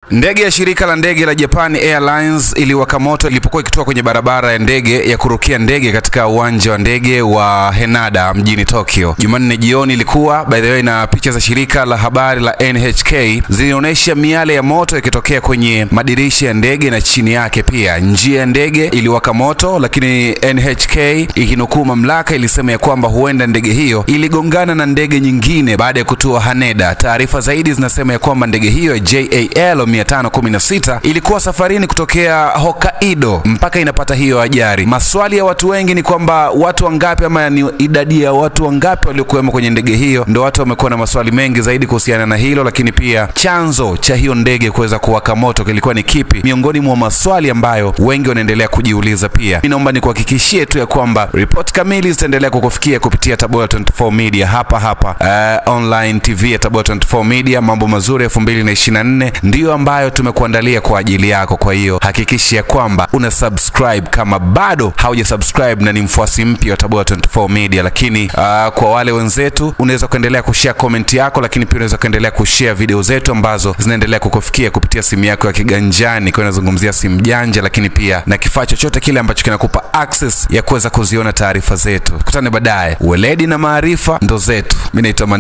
Ndege ya shirika la ndege la Japan Airlines iliwaka moto ilipokuwa ikitoka kwenye barabara ya ndege ya kurukia ndege katika uwanja wa ndege wa Haneda mjini Tokyo. Jumanne jioni ilikuwa by the way, na picha za shirika la habari la NHK zilionyesha miale ya moto ikitokea kwenye madirisha ya ndege na chini yake pia. Njia ya ndege iliwaka moto, lakini NHK ikinukuu mamlaka ilisema ya kwamba huenda ndege hiyo iligongana na ndege nyingine baada ya kutua Haneda. Taarifa zaidi zinasema ya kwamba ndege hiyo JAL 516 ilikuwa safarini kutokea Hokkaido mpaka inapata hiyo ajali. Maswali ya watu wengi ni kwamba watu wangapi ama ni idadi ya watu wangapi waliokuwemo kwenye ndege hiyo, ndio watu wamekuwa na maswali mengi zaidi kuhusiana na hilo, lakini pia chanzo cha hiyo ndege kuweza kuwaka moto kilikuwa ni kipi, miongoni mwa maswali ambayo wengi wanaendelea kujiuliza. Pia mimi naomba nikuhakikishie tu ya kwamba ripoti kamili zitaendelea kukufikia kupitia Tabora 24 Media hapa hapa uh, online TV ya Tabora 24 Media. Mambo mazuri 2024 ndiyo ambayo tumekuandalia kwa ajili yako. Kwa hiyo hakikisha ya kwamba una subscribe kama bado hauja subscribe na ni mfuasi mpya wa Tabora 24 Media. Lakini uh, kwa wale wenzetu, unaweza kuendelea kushare comment yako, lakini pia unaweza kuendelea kushare video zetu ambazo zinaendelea kukufikia kupitia simu yako ya kiganjani, kwa inazungumzia simu janja, lakini pia na kifaa chochote kile ambacho kinakupa access ya kuweza kuziona taarifa zetu. Tukutane baadaye. Weledi na maarifa ndo zetu. Mimi naitwa